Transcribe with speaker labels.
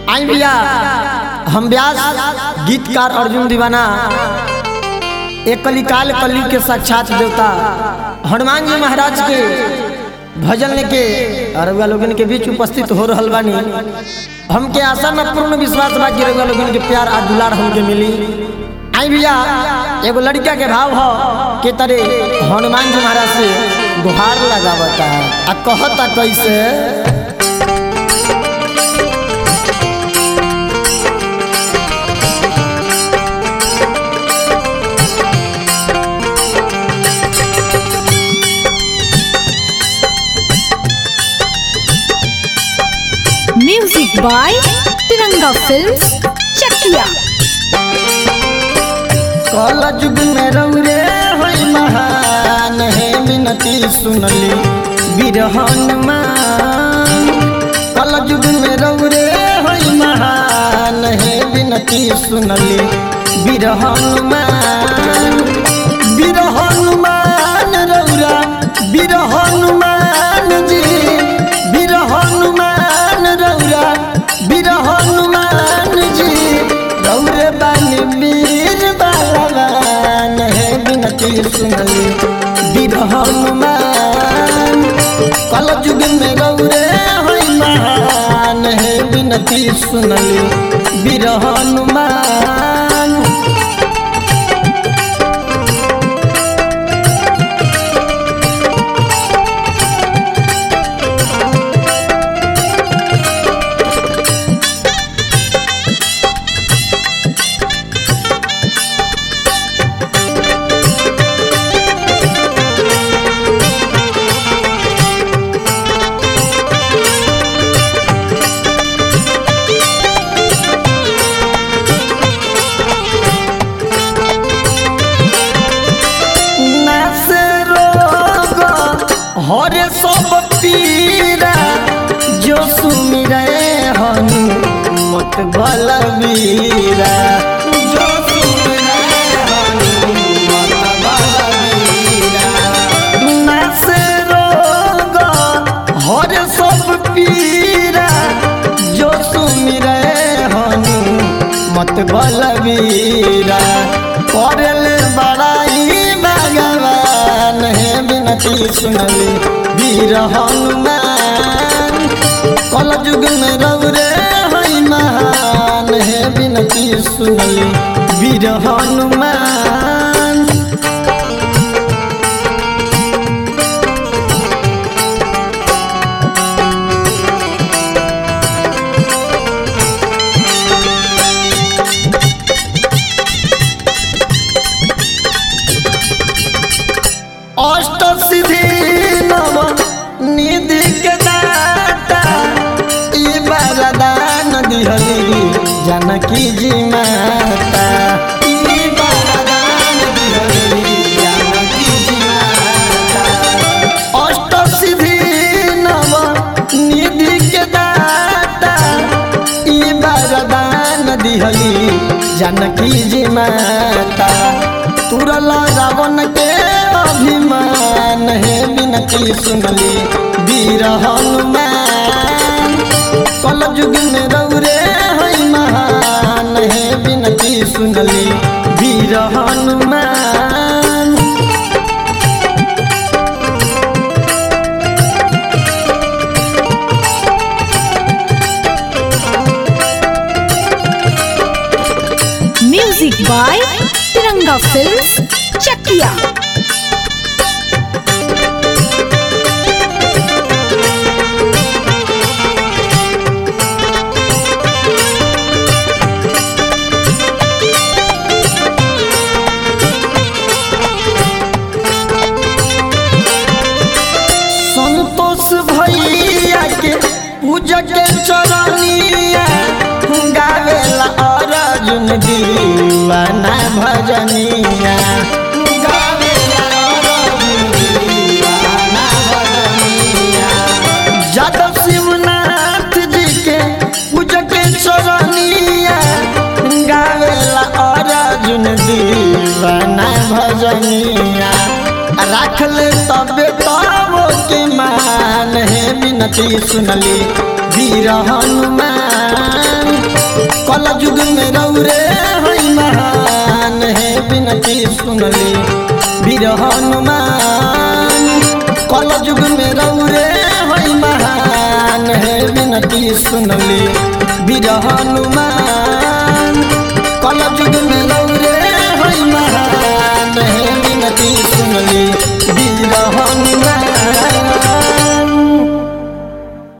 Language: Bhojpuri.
Speaker 1: आई भैया हम व्यास गीतकार अर्जुन दीवाना एक कलिकाल कली के साक्षात देवता हनुमान जी महाराज के भजन लेके रउआ लोगन के बीच उपस्थित हो रहल बानी हमके आशा में पूर्ण विश्वास बा कि रउआ लोगन के प्यार आ दुलार हमके मिली आई भैया एगो लड़का के भाव हो के तरे हनुमान जी महाराज से गुहार लगावता आ कहता कैसे
Speaker 2: music by Tiranga films Chakiya
Speaker 1: कल युग में रौरे होई महान है विनती सुनली बिरहन मान कल युग में रौरे होई महान है विनती सुनली बिरहन मान बिरहन मान रौरा बिरहन मान जी बिरहन मान रौरा बिरहन मान जी रौरे बानी वीर बलवान है बिनती सुनली बिरहन मान कल युग में रौरे होई महान है बिनती सुनली बिरहन मान नासे रोग हरे सब पीरा जो सुमिरे हनु मत बलबीरा जो सुमिरे हनु मत बलबीरा नासे रोग हरे सब पीरा जो सुमिरे हनु मत बलबीरा करल बड़ाई भगवान है बिनती सुनली वीर हनुमान कल युग में रौरे हई महान है बिनती सुनली वीर हनुमान अष्ट सिद्धि नव निधि के दाता ई वरदान दिहली जानकी जी माता ई वरदान दिहली जानकी जी माता अष्ट सिद्धि नव निधि के दाता ई वरदान दिहली जानकी जी माता तुरला रावण के अभिमान है बिनती सुनली वीर हनुमान कल युग में रौरे है महान है बिनती सुनली वीर Hanuman
Speaker 2: music by Tiranga films Chakiya
Speaker 1: Santosh भैया के पूजा के चरनिया गावेला अर्जुन दीवाना भजनिया गावेला अर्जुन दीवाना भजनिया जादव शिवनाथ जी के पूजा के चरनिया गावेला अर्जुन दीवाना भजनिया राख ले तबे तबो के मान है बिनती सुनली वीर हनुमान कल युग में रौरे हई महान है बिनती सुनली वीर हनुमान कल युग में रौरे हई महान है बिनती सुनली वीर हनुमान